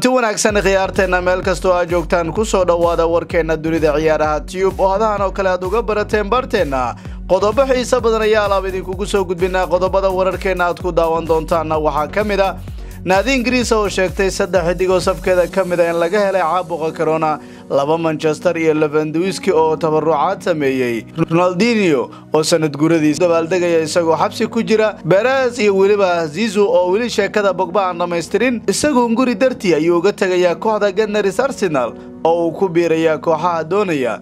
kulanti wanaagsan khiyaarteenna meel kastoo aad joogtaan kusoo dhowaada warkeenna dunida ciyaaraha tiyub oo hadahan oo kale aad uga barateen barteenna qodobo xiise badan ayaa alaab idinkugu soo gudbinaa qodobada wararkeenna aad ku daawan doontaanna waxaa ka mid a naadi ingiriisa oo sheegtay saddex xidigoo safkeeda ka mid a in laga helay caabuqa corona laba manchester iyo levenduiski oo tabarucaad sameeyey ronaldinio oo sanad guradiis dabaaldegaya isagoo xabsi ku jira beres iyo weliba zizu oo weli sheekada bogba aan dhammaystirin isaguo nguri dartii ayuu uga tegayaa kooxda ganaris arsenal oo uu ku biirayaa kooxaha doonaya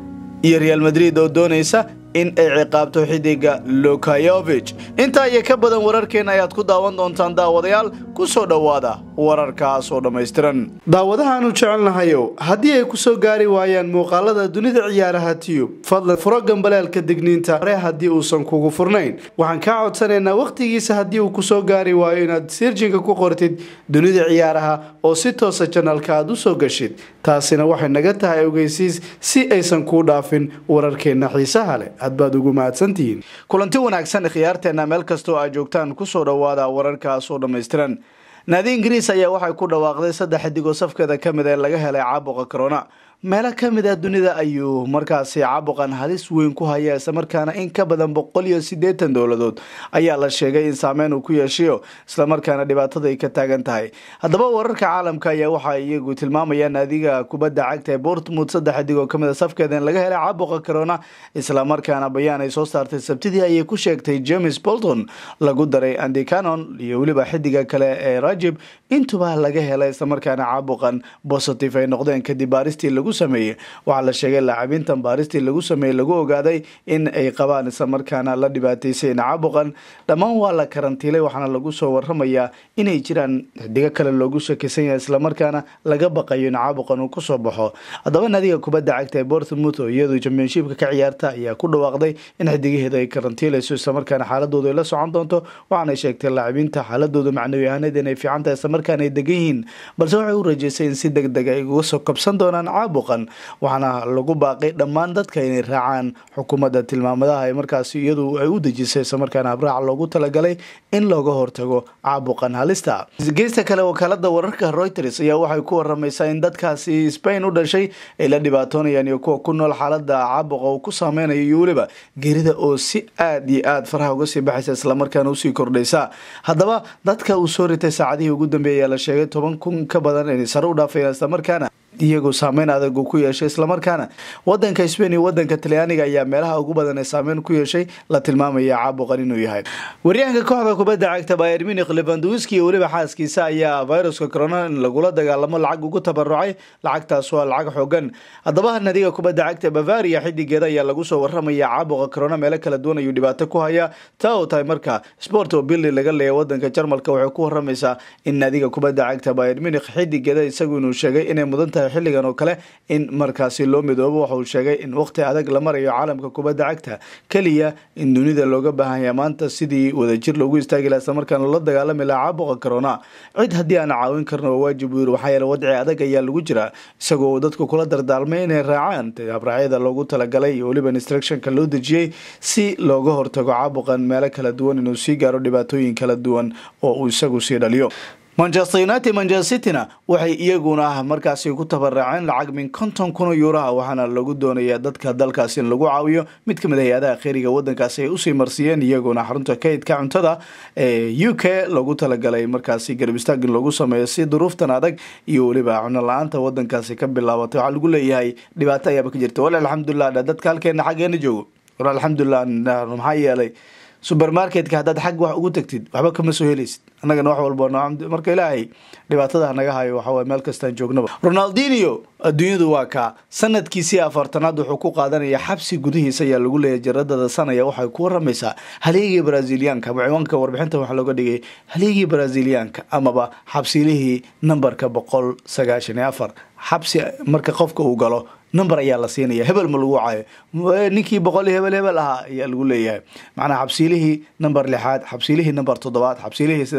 iyo real madrid oo doonaysa in ay ciqaabto xidiga lukayovich intaa iyo ka badan wararkeena ayaad ku daawan doontaan daawadayaal ku soo dhowaada wararkaas oo dhammaystiran daawadahaanu jecelnahayow haddii ay ku soo gaari waayaan muuqaalada dunida ciyaaraha tiyub fadlan furo gambaleelka digniinta hore haddii uusan kugu furnayn waxaan kaa codsanaynaa wakhtigiisa haddii uu kusoo gaari waayo inaad sirjinka ku qortid dunida ciyaaraha oo si toosa janalka aad u soo gashid taasina waxay naga tahay ogeysiis si aysan kuu dhaafin wararkeenna xiisaha leh hadbaad ugu mahadsantihiin kulanti wanaagsan khiyaarteenna meel kastoo aad joogtaan kusoo dhowaada wararkaas oo dhammaystiran naadi ingiriis ayaa waxay ku dhawaaqday saddex xidigoo safkeeda ka mid ee laga helay caabuqa corona meelo ka mid ah dunida ayuu markaasi caabuqan halis weyn ku haya islamarkaana in ka badan boqol iyo siddeetan dowladood ayaa la sheegay in saameyn uu ku yeeshayo islamarkaana dhibaatada ay ka taagan tahay haddaba wararka caalamka ayaa waxaa iyagu tilmaamayaan naadiga kubadda cagta ee bortmouth saddex xidigoo ka mid a safkeeda in laga helay caabuqa corona islamarkaana bayaan ay soo saartay sabtidii ayay ku sheegtay james bolton lagu daray andy canon iyo weliba xidiga kale ee rajib intuba laga helay islamarkaana caabuqan positive ay noqdeen kadib baaristii lagu sameeyey waxaa la sheegay lacabiintan baaristii lagu sameeyey lagu ogaaday in ay qabaan islamarkaana la dhibaataysay caabuqan dhammaan waa la karantiilay waxaana lagu soo waramayaa inay jiraan xidigo kale loogu shakisan yahay islamarkaana laga baqayo in caabuqan uu kusoo baxo haddaba naadiga kubadda cagta ee bortmouth oo iyadu championshipka ka ciyaarta ayaa ku dhawaaqday in xidigaheeda ay karantiilayso islamarkaana xaaladooda ay la socon doonto waxaanay sheegtay laacibiinta xaaladooda macnawi ahaaneed inay fiican tahay islamarkaana ay degan yihiin balse waxay u rajeysay in si deg deg ay uga soo kabsan doonaan caabuqan waxaana lagu baaqay dhammaan dadka inay raacaan xukuumadda tilmaamadaha ee markaasi iyadu ay u dejisay islamarkaana habraac loogu talagalay in looga hortago caabuqan halista geesta kale wakaalada wararka reuters ayaa waxay ku waramaysaa in dadkaasi spain u dhashay ay la dhibaatoonayaan iyo kuwa ku nool xaalada caabuqa uu ku saameynayo iyo weliba geerida oo si aad iyo aad faraha uga sii baxaysa islamarkaana usii kordhaysa haddaba dadka uu soo ritay saacadihii ugu dambeeyay ayaa la sheegay toban kun ka badan inay sare u dhaafayaan islamarkaana iyagoo saameyn adag uu ku yeeshay islamarkaana wadanka spain iyo wadanka talyaaniga ayaa meelaha ugu badan ee saameyn ku yeeshay la tilmaamaya caabuqan inuu yahay waryahanka kooxda kubadda cagta bayer munich levanduski iyo weliba xaaskiisa ayaa viruska corona in lagula dagaalamo lacag ugu tabarucay lacagtaas waa lacag xoogan haddaba nadiga kubadda cagta bavaria xidigeeda ayaa lagu soo waramaya caabuqa corona meelo kala duwan ayuu dhibaato ku haya taa oo tahay marka sport oo billi laga leeya wadanka jarmalka waxay ku waramaysaa in nadiga kubadda cagta bayer munich xidigeeda isagu inuu sheegay inay mudan tahay xilligan oo kale in markaasi loo midoobo waxa uu sheegay in waqti adag la marayo caalamka kubadda cagta keliya in dunida looga baahanya maanta sidii wadajir loogu istaagi laha islamarkaana loola dagaalami laha caabuqa corona cid haddii aan caawin karno waa waajib uu yiri waxaa yeele wadci adag ayaa lagu jiraa isagoo dadku kula dardaalmay inay raacaan habraacyada loogu talagalay iyo weliba instructionka loo dejiyey si looga hortago caabuqan meelo kala duwan inuu sii gaaro dhibaatooyin kala duwan oo uu isagu sii dhaliyo manchester united manchester cityna waxay iyaguna markaasi ku tabaraceen lacag min konton kun oo yuuraha waxaana lagu doonayaa dadka dalkaasi in lagu caawiyo mid kamid a hay-adaha kheyriga wadankaasi ay usii marsiiyeen iyaguna xarunta kaydka cuntada ee u k loogu talagalay markaasi garab istaag in lagu sameeyo si duruuftan adag iyo weliba cuno la-aanta wadankaasi ka bilaabatay waxaa lagu leeyahay dhibaato ayaaba ka jirta wal alxamdulilah dadka halkeena xaggeena joogo wal alxamdulilah maxaa yeelay supermarketka haddaad xag wax ugu tagtid waxba kama soo helaysid annagana wax walba marka ilaahay dhibaatada naga hayo waxawaye meel kastaan joognaba ronaldinio adduunyadu waa kaa sanadkiisii afartanaad wuxuu ku qaadanaya xabsi gudihiisa ayaa lagu leeyahy jaradada sanaya waxay ku waramaysaa haleegii braziliyaanka ama ciwaanka warbixinta waxaa looga dhigay haleegii braziliyaanka amaba xabsilihii nambarka boqol sagaashan iyo afar xabsi marka qofka uu galo number ayaa la siinaya hebel ma lagu caayo ninkii boqol iyo hebel hebel ahaa ayaa lagu leeyahay macnaa xabsiilihii number lixaad xabsiilihii number toddobaad xabsiilihii sidaas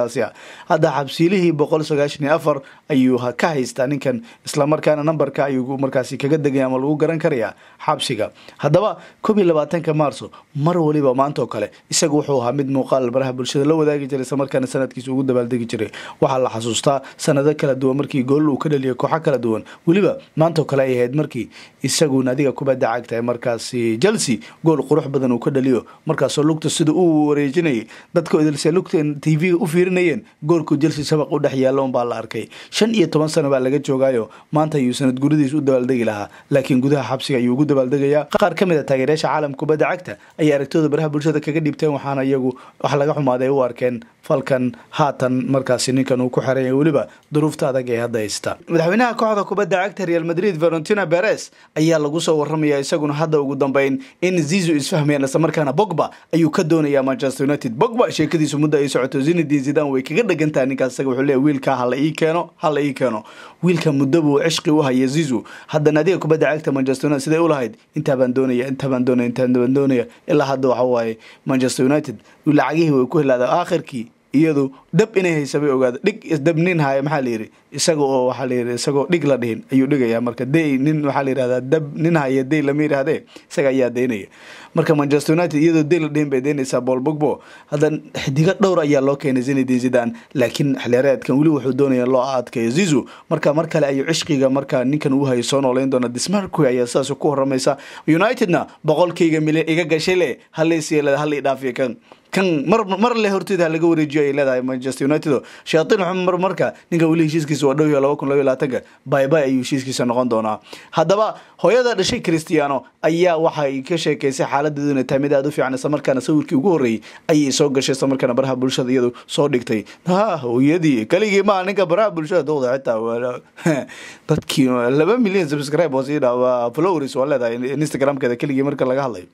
sidaasi ah hadda xabsiilihii boqol sagaashan iyo afar ayuu ka haystaa ninkan islamarkaana nambarka ayuu markaasi kaga degaya ama lagu garan karaya xabsiga haddaba koob iyo labaatanka maarso mar waliba maanta oo kale isagu wuxuu ahaa mid muuqaal baraha bulshada la wadaagi jiray islamarkaana sanadkiisa ugu dabaaldegi jiray waxaa la xasuustaa sanado kala duwan markii gool uu ka dhaliyay kooxo kala duwan weliba maanta oo kale ay ahayd markii isagu naadiga kubadda cagta markaasi chelsea gool qurux badan uu ka dhaliyo markaasoo lugta sida uu wareejinayay dadka idilse lugta t v-ga u fiirinayeen goolku chelsea sabaq u dhex yaalla unbaa la arkay shan iyo toban sano baa laga joogaayo maanta ayuu sanad guridiis u dabaaldegi lahaa laakiin gudaha xabsiga ayuu ugu dabaaldegayaa qaar ka mid a taageerayaasha caalamka kubadda cagta ayay aragtooda baraha bulshada kaga dhibteen waxaana iyagu wax laga xumaaday u arkeen falkan haatan markaasi ninkan uu ku xeran yahay weliba duruufta adag ee hadda haysta madaxweynaha kooxda kubadda cagta real madrid valentina beres ayaa lagu soo waramaya isaguna hadda ugu dambeyn in zizu isfahmayaan islamarkaana bogba ayuu ka doonayaa manchester united bogba sheekadiisu muddo ay socoto zinedine zidan way kaga dhegantahay ninkaas isaga wuxuu leeyahy wiilka hala ii keeno hala ii keeno wiilka muddo buu cishqi u haya zizu hadda naadiga kubadda cagta manchester united siday u lahayd intaa baan doonaya intaa baan doonaya intaa baan doonaya ilaa hadda waxa waaye manchester united lacagihii way ku helaada aakhirkii iyadu dhab inay haysabay ogaada dhig isdab nin haya maxaa la yidhi isaga oo waxaa la yidhi isagoo dhig la dhihin ayuu dhigayaa marka day nin waxaa la yidhahdaa dab nin haya day lama yidhahdee isaga ayaa daynaya marka manchester united iyadoo day la dhihin bay daynaysaa bool bogbo hadda xidigo dhowr ayaa loo keenay zinedine zidan laakiin xilyareedkan weli wuxuu doonaya loo adkayo zizu marka mar kale ayuu cishqiga markaa ninkan uu hayo soo nooleyn doona dismarku ayaa sidaas ku horamaysa unitedna boqolkayga milyan iga gashay le hallaysiya halii dhaafiya kan kan mar mar le horteeda laga wareejiyo ay leedahay manchester united shayatiin xumar marka ninka weli heshiiskiisa waa dhow yahay laba kun laba iyo labaatanka bye bye ayuu heshiiskiisa noqon doonaa haddaba hooyada dhashay cristiano ayaa waxay ka sheekaysay xaaladeedu inay tahay mid aada u fiican isla markaana sawirkii ugu horreeyey ayay soo gashay isla markaana baraha bulshada iyadu soo dhigtay ha hooyadii keligii maaha ninka baraha bulshada dowda xitaa dadkii laba milyan subscribe oo sii dhaa flowers waa leedahay instagramkeeda keligii marka laga hadlayo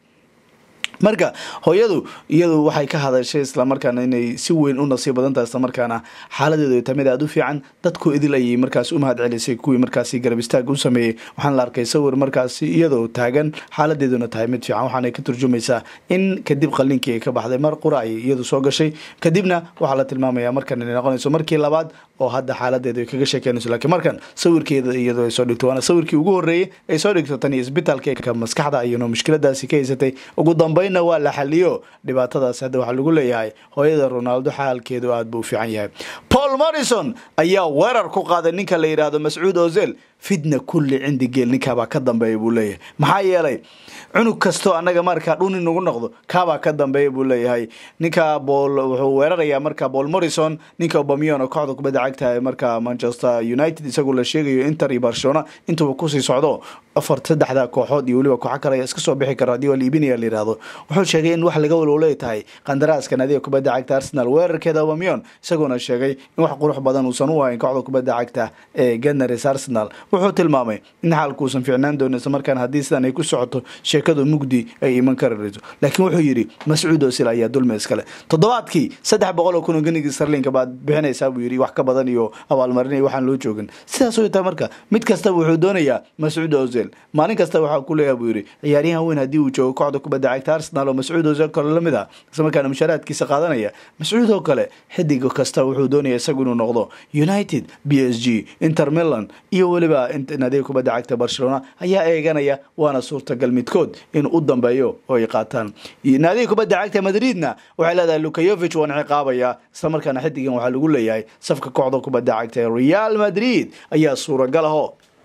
marka hooyadu iyadu waxay ka hadashay islamarkaana inay si weyn u nasiib badan tahay islamarkaana xaaladeedu ay tahay mid aada u fiican dadku idil ayay markaas u mahad celisay kuwii markaasi garab istaag u sameeyey waxaana la arkay sawir markaasi iyadoo taagan xaaladeeduna tahay mid fiican waxaana ka turjumaysaa in kadib qalinkii ay ka baxday mar qura ay iyadu soo gashay kadibna waxaa la tilmaamaya markan inay noqonayso markii labaad oo hadda xaaladeedu ay kaga sheekeynayso laakiin markan sawirkeeda iyadoo ay soo dhigto waana sawirkii ugu horreeyey ay soo dhigto tan iyo isbitaalka maskaxda ayano mushkiladaasi ka haysatay ugu dambeyn waa la xaliyo dhibaatadaas hadda waxaa lagu leeyahay hooyada ronaldo xaalkeedu aada buu u fiican yahay paul morrison ayaa weerar ku qaaday ninka la yidhaahdo mascuud ozel fidna kulli cindi geel ninkaabaa ka dambeeya buu leeyahay maxaa yeelay cunug kastoo annaga markaa dhuni nagu noqdo kaabaa ka dambeeya buu leeyahay ninka bool wuxuu weerarayaa marka paul morrison ninka obamion oo kooxda kubadda cagta marka manchester united isagu la sheegayo inter iyo barcelona intuuba kusii socdo afar saddexda kooxood iyo weliba kooxo kale ayaa iska soo bixi kara haddii waa liibinaya la yidhahdo wuxuu sheegay in wax laga walwalay tahay qandaraaska naadiga kubadda cagta arsenal weerarkeeda obamion isagoona sheegay in wax qurux badan uusan u ahayn kooxda kubadda cagta ee ganars arsenal wuxuu tilmaamay in xaalku uusan fiicnaan doonin isla markaana haddii sidan ay ku socoto sheekadu mugdi ay iman kararayso laakiin wuxuu yidhi mascuud osil ayaa dulmi iskale toddobaadkii saddex boqol oo kun oo ganigii sarlinka baad bixinaysaa buu yidhi wax ka badan iyo abaalmarin iyo waxaan loo joogin sidaas way tahay marka mid kastaba wuxuu doonayaa mascuud osil maalin kasta waxaa ku leeyaha buu yidhi ciyaaryahan weyn haddii uu joogo kooxda kubadda cagta arsenal oo mascuud osil kale lamid ah isla markaana mushaaraadkiisa qaadanaya mascuud oo kale xidig kasta wuxuu doonaya isagu inuu noqdo united b s g inter milan iyo weliba naadiga kubadda cagta barcelona ayaa eeganaya waana suurtagal midkood inuu u dambeeyo oo ay qaataan naadiga kubadda cagta madridna waxay leedahay lukayovich waan ciqaabaya isla markaana xidigan waxaa lagu leeyahay safka kooxda kubadda cagta ee real madrid ayaa suuragal aho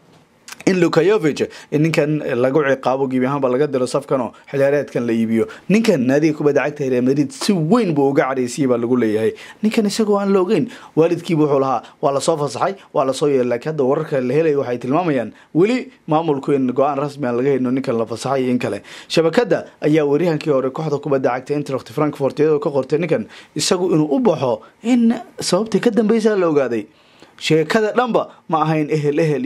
in lukayovich ninkan lagu ciqaabo gebi ahaanba laga diro safkanoo xiliyaareedkan la iibiyo ninkan naadiga kubadda cagta real madrid si weyn buu uga cadhaysiyay baa lagu leeyahay ninkan isagoo aan la ogeyn waalidkiiba wuxuu lahaa waa lasoo fasaxay waa lasoo yeelay laakiin hadda wararka la helaya waxay tilmaamayaan weli maamulku in go-aan rasmi aan laga hayno ninkan la fasaxay iyo in kale shabakada ayaa waryahankii hore kooxda kubadda cagta intract frankfort iyadoo ka qortay ninkan isagu inuu u baxo in sababtii ka dambeysa la ogaaday sheekada dhanba ma ahayn ehel ehel iyo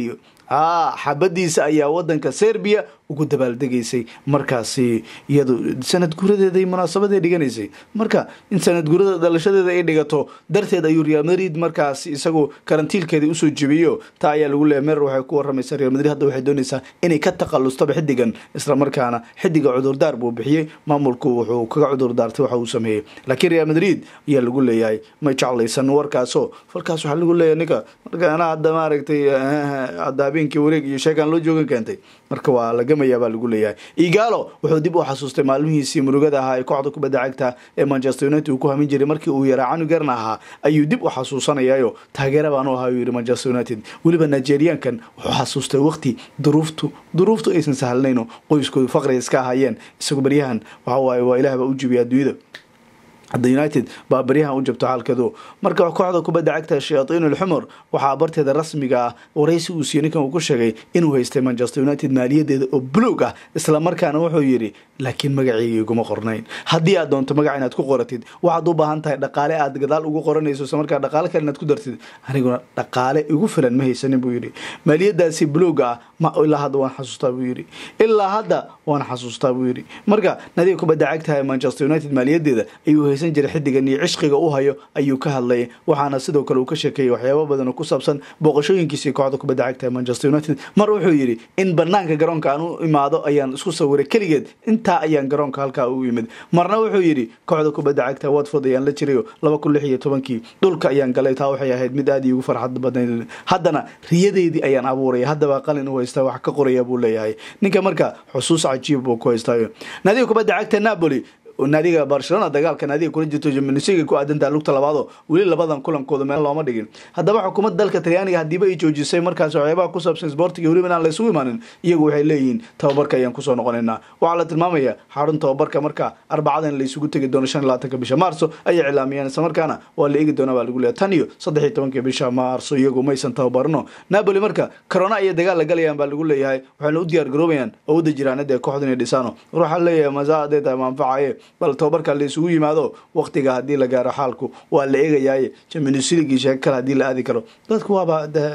a xabadiisa ayaa wadanka serbiya ugu dabaaldegaysay markaasi iyadu sanad guradeeday munaasabaday dhiganaysay marka in sanad gurada dhalashadeeda ay dhigato darteed ayuu real madrid markaas isagu karantiilkeeda usoo jebiyo taa ayaa lagu leeya merer waxay ku waramaysaa real madrid hadda waxay doonaysaa inay ka takhalustaba xidigan islamarkaana xidiga cudurdaar buu bixiyey maamulku wuxuu kaga cudurdaartay waxa uu sameeyey laakiin real madrid ayaa lagu leeyahay ma jeclaysan warkaaso falkaas waxaa lagu leeyahay ninka marka anaa hadda maaragtay hadda habeenkii wareeg iyo sheekaan loo joogan keentay marka waa la gamayaa baa lagu leeyahay igalo wuxuu dib u xasuustay maalmihiisii murugada ahaa ee kooxda kubadda cagta ee manchester united uu ku hamin jiray markii uu yaraa canugarna ahaa ayuu dib u xasuusanayayo taageera baanu ahaa uu yihi manchester united weliba nigeriankan wuxuu xasuustay waqti duruuftu duruuftu aysan sahlnayno qoyskoodu faqri iska ahaayeen isagu baryahan waxa waaye waa ilaah baa u jibiya adduunyada hadda united baa baryahan u jabto xaalkadu marka kooxda kubadda cagta shayaaiin ulxumur waxaa barteeda rasmiga ah waraysi uu siiye ninkan uu ku sheegay inuu haystay manchester united maaliyadeeda oo buluug ah islamarkaana wuxuu yidhi laakiin magaceyga iguma qornayn haddii aad doonto magaca inaad ku qoratid waxaad u baahan tahay dhaqaale aad gadaal ugu qoranayso isla markaa dhaqaale kale inaad ku dartid aniguna dhaqaale igu filan ma haysanin buu yidhi maaliyadaasi buluuga ah ma ilaa hadda waan xasuustaa buu yidhi ilaa hadda waan xasuustaa buu yidhi marka nadiga kubadda cagtaha ee manchester united maaliyadeeda ayuu haysan jiray xidigan iyo cishqiga u hayo ayuu ka hadlayay waxaana sidoo kale uu ka sheekeeyey waxyaaba badan oo ku saabsan booqashooyinkiisii kooxda kubadda cagta ee manchester united mar wuxuu yidhi in banaanka garoonka aan u imaado ayaan isku sawiray keligeed intaa ayaan garoonka halkaa u yimid marna wuxuu yidhi kooxda kubadda cagta watford ayaan la jirayo laba kun lix iyo tobankii dhulka ayaan galay taa waxay ahayd mid aad iigu farxad badnayd haddana riyadeydii ayaan abuuraya haddaba qalin u haystaa wax ka qoraya buu leeyahay ninka marka xusuus cajiib buu ku haystaayo naadiga kubadda cagta napoli naadiga barcelona dagaalka naadiga kula jirto jimnisiga ku aadantaa lugta labaado weli labadan kulankooda meel looma dhigin haddaba xukuumadda dalka talyaaniga hadiiba ay joojisay markaas waxyaabaha ku saabsan sportiga weliba inaan laysugu imaanin iyagu waxay leeyihiin tababarka ayaan kusoo noqonaynaa waxaa la tilmaamaya xarun tababarka marka arbacadan laysugu tegi doono shan iyo labaatanka bisha maarso ayay cilaamiyeen islamarkaana waa la eegi doonaa baa lagu leeya tan iyo saddex iyo tobanka bisha maarso iyagu maysan tababarno napoli marka corona iyo dagaal la galayaan baa lagu leeyahay waxayna u diyaar garoobayaan awoodda jiraanada ee kooxda inay dhisaano war waxaa leeyahay masaa hadday tahay maanfacaye bal tababarka la isugu yimaado waqtiga haddii la gaaro xaalku waa la eegayaaye jaminusiligii sheeko kale hadii la aadi karo dadku waaba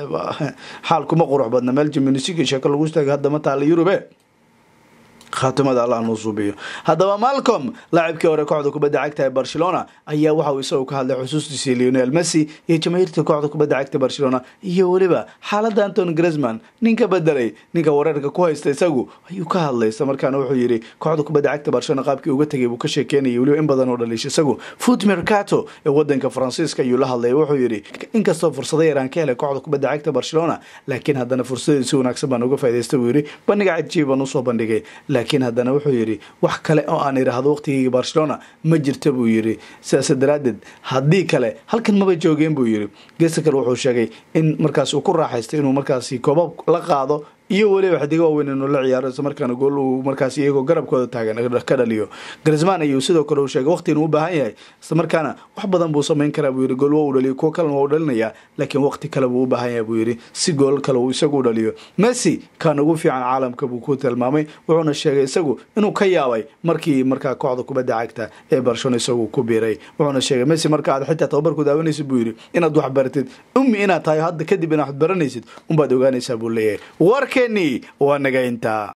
xaalku ma qurux badna meel jaminusigii sheeko lagu istaaga hadda ma taala yurube khaatimada allah nuu suubiyo haddaba malcom laacibkii hore kooxda kubadda cagta ee barcelona ayaa waxa uu isagu ka hadlay xusuustiisii leonel messi iyo jamaahiirta kooxda kubadda cagta barcelona iyo weliba xaaladda anton gresman ninka bedelay ninka wareerka ku haysta isagu ayuu ka hadlay isla markaana wuxuu yidhi kooxda kubadda cagta barcelona qaabkii uga tegay buu ka sheekeynayay weliba in badan oo dhaliisha isagu foot mercato ee wadanka faransiiska ayuu la hadlay wuxuu yidhi inkastoo fursado yaraan ka helay kooxda kubadda cagta barcelona laakiin haddana fursadii si wanaagsan baan uga faa'idaysta buu yidhi bandhiga cajiib baan usoo bandhigay laakiin haddana wuxuu yidhi wax kale oo aan idhaahdo waqtigeyga barcelona ma jirta buu yidhi sidaas daraaddeed haddii kale halkan maba joogeen buu yidhi geesta kale wuxuu sheegay in markaas uu ku raaxaystay inuu markaasi koobab la qaado iyo weliba xidigo waaweyn inuu la ciyaaro isla markaana gool uu markaas iyagoo garabkooda taagan ka dhaliyo grisman ayuu sidoo kale uu sheegay waqti inuu u baahan yahay isla markaana wax badan buu samayn karaa buu yidhi gool waa uu dhaliyo kuwo kalena waa u dhalinayaa laakiin waqti kale buu u baahan yahay buu yidhi si gool kale uu isagu u dhaliyo messi kan ugu fiican caalamka buu ku tilmaamay wuxuuna sheegay isagu inuu ka yaabay markii markaa kooxda kubadda cagta ee barcelona isagu ku biiray wuxuuna sheegay messi marka aad xitaa tababarku daawanaysid buu yidhi inaad wax baratid ummi inaad tahay hadda kadib inaad wax baranaysid unbaad ogaanaysaa buu leeyahay warkeenii waa naga intaa